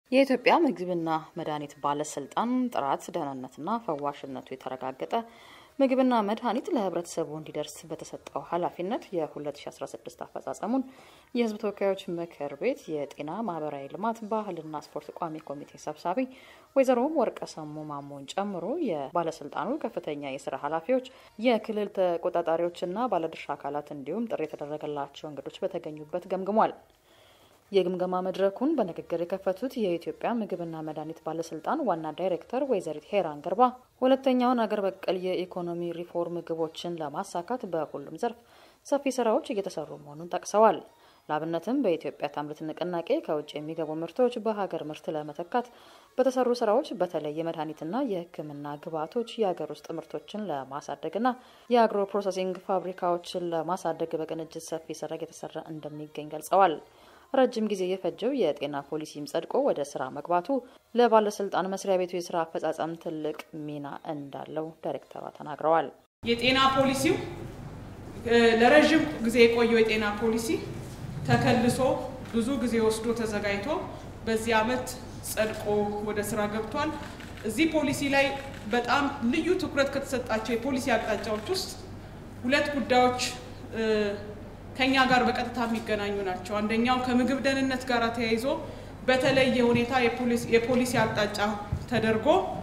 የኢትዮጵያ ምግብና መድኃኒት ባለስልጣን ጥራት፣ ደህንነትና ፈዋሽነቱ የተረጋገጠ ምግብና መድኃኒት ለሕብረተሰቡ እንዲደርስ በተሰጠው ኃላፊነት የ2016 አፈጻጸሙን የሕዝብ ተወካዮች ምክር ቤት የጤና ማህበራዊ ልማት ባህልና ስፖርት ቋሚ ኮሚቴ ሰብሳቢ ወይዘሮ ወርቀ ሰሙ ማሞን ጨምሮ የባለስልጣኑ ከፍተኛ የስራ ኃላፊዎች፣ የክልል ተቆጣጣሪዎችና ባለድርሻ አካላት እንዲሁም ጥሪ የተደረገላቸው እንግዶች በተገኙበት ገምግሟል። የግምገማ መድረኩን በንግግር የከፈቱት የኢትዮጵያ ምግብና መድኃኒት ባለስልጣን ዋና ዳይሬክተር ወይዘሪት ሄራን ገርባ ሁለተኛውን አገር በቀል የኢኮኖሚ ሪፎርም ግቦችን ለማሳካት በሁሉም ዘርፍ ሰፊ ስራዎች እየተሰሩ መሆኑን ጠቅሰዋል። ለአብነትም በኢትዮጵያ ታምርት ንቅናቄ ከውጭ የሚገቡ ምርቶች በሀገር ምርት ለመተካት በተሰሩ ስራዎች በተለይ የመድኃኒትና የሕክምና ግብዓቶች የሀገር ውስጥ ምርቶችን ለማሳደግና የአግሮ ፕሮሰሲንግ ፋብሪካዎችን ለማሳደግ በቅንጅት ሰፊ ስራ እየተሰራ እንደሚገኝ ገልጸዋል። ረጅም ጊዜ የፈጀው የጤና ፖሊሲም ጸድቆ ወደ ስራ መግባቱ ለባለስልጣን መስሪያ ቤቱ የስራ አፈጻጸም ትልቅ ሚና እንዳለው ዳይሬክተሯ ተናግረዋል። የጤና ፖሊሲው ለረዥም ጊዜ የቆየው የጤና ፖሊሲ ተከልሶ ብዙ ጊዜ ወስዶ ተዘጋጅቶ በዚህ ዓመት ጸድቆ ወደ ስራ ገብቷል። እዚህ ፖሊሲ ላይ በጣም ልዩ ትኩረት ከተሰጣቸው የፖሊሲ አቅጣጫዎች ውስጥ ሁለት ጉዳዮች ከኛ ጋር በቀጥታ የሚገናኙ ናቸው። አንደኛው ከምግብ ደህንነት ጋር ተያይዞ በተለየ ሁኔታ የፖሊሲ አቅጣጫ ተደርጎ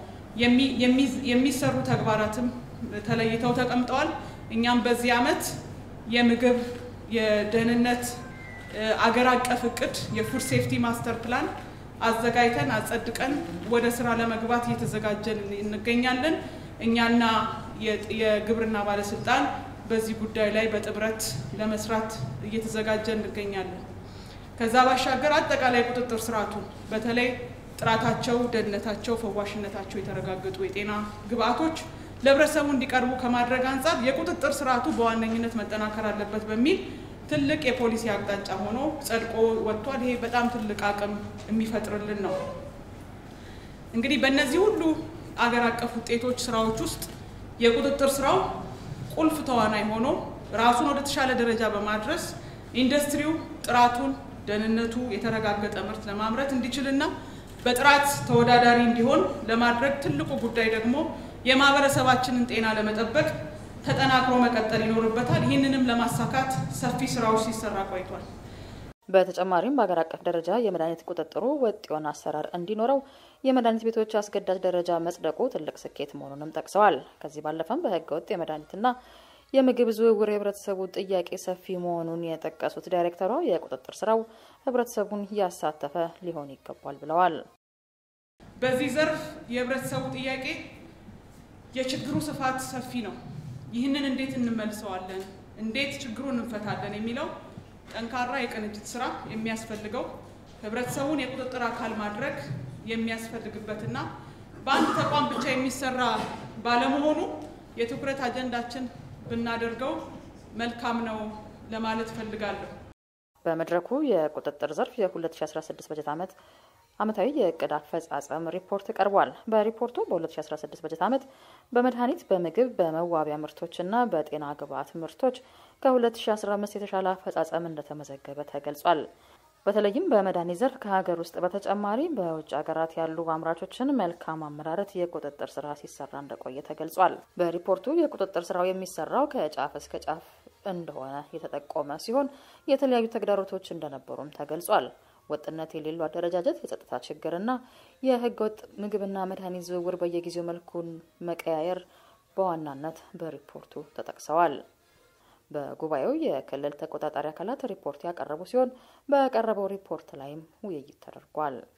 የሚሰሩ ተግባራትም ተለይተው ተቀምጠዋል። እኛም በዚህ ዓመት የምግብ የደህንነት አገር አቀፍ እቅድ የፉድ ሴፍቲ ማስተር ፕላን አዘጋጅተን አጸድቀን ወደ ስራ ለመግባት እየተዘጋጀን እንገኛለን። እኛና የግብርና ባለስልጣን በዚህ ጉዳይ ላይ በጥምረት ለመስራት እየተዘጋጀን እንገኛለን። ከዛ ባሻገር አጠቃላይ ቁጥጥር ስርዓቱን በተለይ ጥራታቸው፣ ደህንነታቸው፣ ፈዋሽነታቸው የተረጋገጡ የጤና ግብዓቶች ለህብረተሰቡ እንዲቀርቡ ከማድረግ አንጻር የቁጥጥር ስርዓቱ በዋነኝነት መጠናከር አለበት በሚል ትልቅ የፖሊሲ አቅጣጫ ሆኖ ጸድቆ ወጥቷል። ይሄ በጣም ትልቅ አቅም የሚፈጥርልን ነው። እንግዲህ በእነዚህ ሁሉ አገር አቀፍ ውጤቶች ስራዎች ውስጥ የቁጥጥር ስራው ቁልፍ ተዋናይ ሆኖ ራሱን ወደ ተሻለ ደረጃ በማድረስ ኢንዱስትሪው ጥራቱን፣ ደህንነቱ የተረጋገጠ ምርት ለማምረት እንዲችልና በጥራት ተወዳዳሪ እንዲሆን ለማድረግ ትልቁ ጉዳይ ደግሞ የማህበረሰባችንን ጤና ለመጠበቅ ተጠናክሮ መቀጠል ይኖርበታል። ይህንንም ለማሳካት ሰፊ ስራዎች ሲሰራ ቆይቷል። በተጨማሪም በሀገር አቀፍ ደረጃ የመድኃኒት ቁጥጥሩ ወጥ የሆነ አሰራር እንዲኖረው የመድኃኒት ቤቶች አስገዳጅ ደረጃ መጽደቁ ትልቅ ስኬት መሆኑንም ጠቅሰዋል። ከዚህ ባለፈም በህገ ወጥ የመድኃኒትና የምግብ ዝውውር የህብረተሰቡ ጥያቄ ሰፊ መሆኑን የጠቀሱት ዳይሬክተሯ የቁጥጥር ስራው ህብረተሰቡን ያሳተፈ ሊሆን ይገባል ብለዋል። በዚህ ዘርፍ የህብረተሰቡ ጥያቄ የችግሩ ስፋት ሰፊ ነው። ይህንን እንዴት እንመልሰዋለን፣ እንዴት ችግሩን እንፈታለን የሚለው ጠንካራ የቅንጅት ስራ የሚያስፈልገው ህብረተሰቡን የቁጥጥር አካል ማድረግ የሚያስፈልግበትና በአንድ ተቋም ብቻ የሚሰራ ባለመሆኑ የትኩረት አጀንዳችን ብናደርገው መልካም ነው ለማለት እፈልጋለሁ። በመድረኩ የቁጥጥር ዘርፍ የ2016 በጀት ዓመት ዓመታዊ የእቅድ አፈጻጸም ሪፖርት ቀርቧል። በሪፖርቱ በ2016 በጀት ዓመት በመድኃኒት፣ በምግብ፣ በመዋቢያ ምርቶችና በጤና ግብዓት ምርቶች ከ2015 የተሻለ አፈጻጸም እንደተመዘገበ ተገልጿል። በተለይም በመድኃኒት ዘርፍ ከሀገር ውስጥ በተጨማሪ በውጭ ሀገራት ያሉ አምራቾችን መልካም አመራረት የቁጥጥር ስራ ሲሰራ እንደቆየ ተገልጿል። በሪፖርቱ የቁጥጥር ስራው የሚሰራው ከጫፍ እስከ ጫፍ እንደሆነ የተጠቆመ ሲሆን የተለያዩ ተግዳሮቶች እንደነበሩም ተገልጿል። ወጥነት የሌለው አደረጃጀት፣ የጸጥታ ችግርና የህገ ወጥ ምግብና መድኃኒት ዝውውር በየጊዜው መልኩን መቀያየር በዋናነት በሪፖርቱ ተጠቅሰዋል። በጉባኤው የክልል ተቆጣጣሪ አካላት ሪፖርት ያቀረቡ ሲሆን በቀረበው ሪፖርት ላይም ውይይት ተደርጓል።